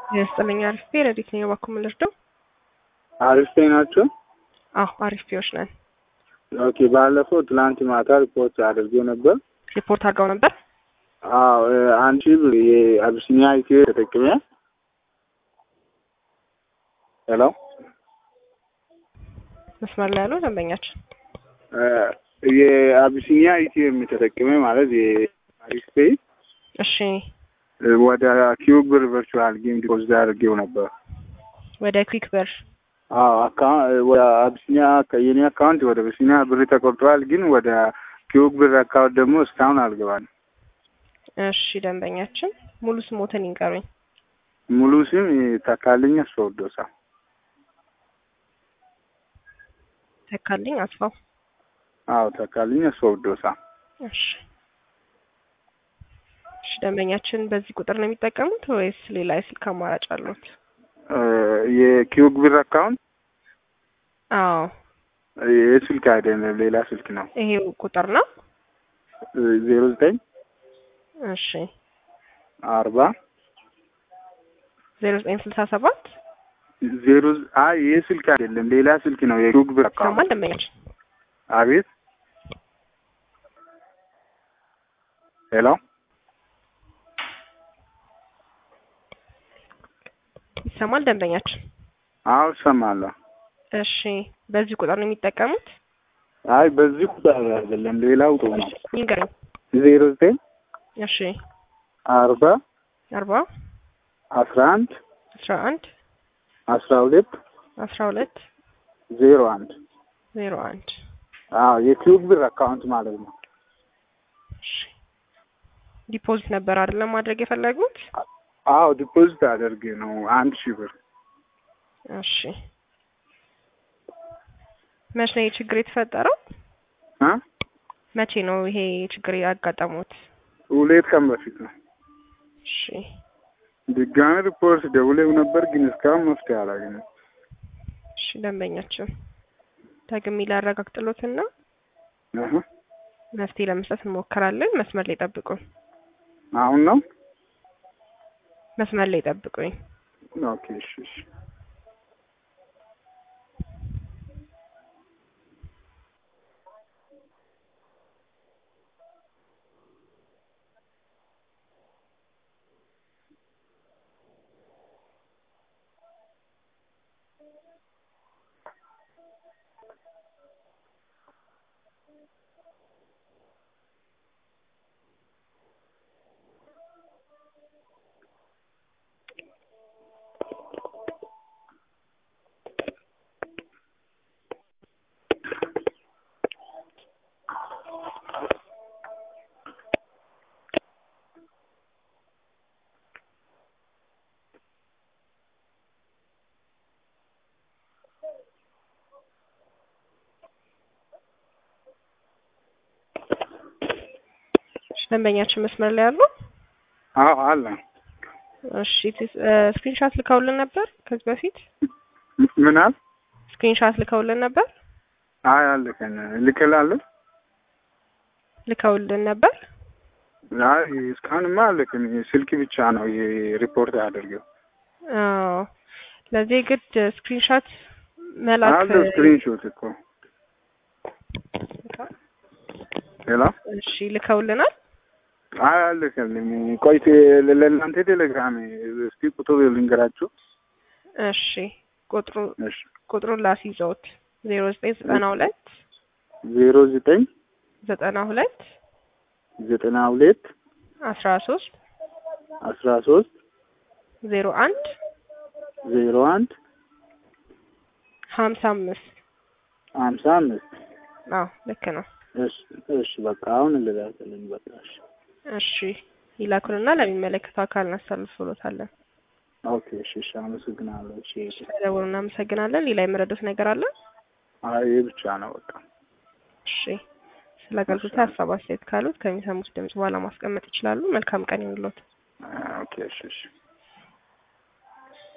የስጥልኝ አሪፍ ፔ ረዲት ነኝ። እባክዎ ምን ልርዳው? አሪፍ ፔ ናቸው። አዎ አሪፍ ፔዎች ነን። ኦኬ ባለፈው ትላንት ማታ ሪፖርት አድርጌ ነበር። ሪፖርት አድርገው ነበር። አዎ አንቺ የአቢሲኒያ ኢትዮ ተጠቅሜ ሄሎ መስመር ላይ ያለው ደንበኛችን የአቢሲኒያ ኢትዮ የሚተጠቅሜ ማለት የአሪፍ ፔ እሺ ወደ ኪዩብ ብር ቨርቹዋል ጌም ዲፖዚት አድርጌው ነበር። ወደ ኩዊክ ብር አዎ አካውንት ወደ አቢሲኒያ የኔ አካውንት ወደ አቢሲኒያ ብር ተቆርጧል፣ ግን ወደ ኪዩብ ብር አካውንት ደግሞ እስካሁን አልገባል። እሺ ደንበኛችን ሙሉ ስሞትን ይንገሩኝ። ሙሉ ስም ተካልኝ አስፈወዶሳ። ተካልኝ አስፋው። አዎ ተካልኝ አስፈወዶሳ። እሺ እሺ ደንበኛችን በዚህ ቁጥር ነው የሚጠቀሙት ወይስ ሌላ የስልክ አማራጭ አሉት? የኪዩብ ብር አካውንት አዎ የስልክ አይደለም ሌላ ስልክ ነው። ይሄው ቁጥር ነው። ዜሮ ዘጠኝ እሺ አርባ ዜሮ ዘጠኝ ስልሳ ሰባት ዜሮ አይ ይህ ስልክ አይደለም ሌላ ስልክ ነው። የኪዩብ ብር አካውንት ይሰማል ደንበኛችን? አቤት ሄሎ ይሰማል ደንበኛችን? አዎ እሰማለሁ። እሺ በዚህ ቁጥር ነው የሚጠቀሙት? አይ በዚህ ቁጥር አይደለም ሌላው ቁጥር ነው። ይንገሩኝ። ዜሮ ዘጠኝ እሺ አርባ አርባ አስራ አንድ አስራ አንድ አስራ ሁለት አስራ ሁለት ዜሮ አንድ ዜሮ አንድ አዎ የኪዩብ ብር አካውንት ማለት ነው። እሺ ዲፖዚት ነበር አይደለም ማድረግ የፈለጉት? አዎ ዲፖዚት አደርግ ነው አንድ ሺህ ብር። እሺ መቼ ነው ይሄ ችግር የተፈጠረው? እ መቼ ነው ይሄ ችግር ያጋጠሙት? ሁለት ቀን በፊት ነው። እሺ ድጋሚ ሪፖርት ደውለው ነበር፣ ግን እስካሁን መፍትሄ አላገኘም። እሺ ደንበኛችን ደግሜ ላረጋግጥሎትና እህ መፍትሄ ለመስጠት እንሞክራለን። መስመር ላይ ጠብቁኝ። አሁን ነው መስመር ላይ ጠብቁኝ። ኦኬ እሺ እሺ ደንበኛችን መስመር ላይ አሉ? አዎ አለ። እሺ ስክሪንሻት ልከውልን ነበር ከዚህ በፊት ምን አል ስክሪንሻት ልከውልን ነበር አይ አልከን ልክላለሁ። ልከውልን ነበር። አይ እስካሁንማ አልክም። ስልክ ብቻ ነው ሪፖርት አድርገው አዎ ለዚህ ግድ ስክሪንሻት መላክ አለው ስክሪንሾት እኮ ሄሎ እሺ ልከውልናል። አይ አልክልኝ። ቆይ ለእናንተ ቴሌግራም እስቲ ቁጥር ልንገራችሁ። እሺ ቁጥሩ እሺ ቁጥሩን ላስይዘውት ዜሮ ዘጠኝ ዘጠና ሁለት ዜሮ ዘጠኝ ዘጠና ሁለት ዘጠና ሁለት አስራ ሶስት አስራ ሶስት ዜሮ አንድ ዜሮ አንድ ሀምሳ አምስት ሀምሳ አምስት አዎ ልክ ነው። እሺ እሺ በቃ አሁን ልላክልኝ በቃ እሺ እሺ ይላኩንና ለሚመለከተው አካል እናሳልፍሎታለን። ኦኬ እሺ እሺ አመሰግናለሁ። እሺ ስለደወሉ እናመሰግናለን። ሌላ የመረዱት ነገር አለ? አይ ይህ ብቻ ነው በቃ እሺ ስለ አገልግሎት ሀሳብ አስተያየት ካሉት ከሚሰሙት ድምጽ በኋላ ማስቀመጥ ይችላሉ። መልካም ቀን ይሁንልዎት። ኦኬ እሺ እሺ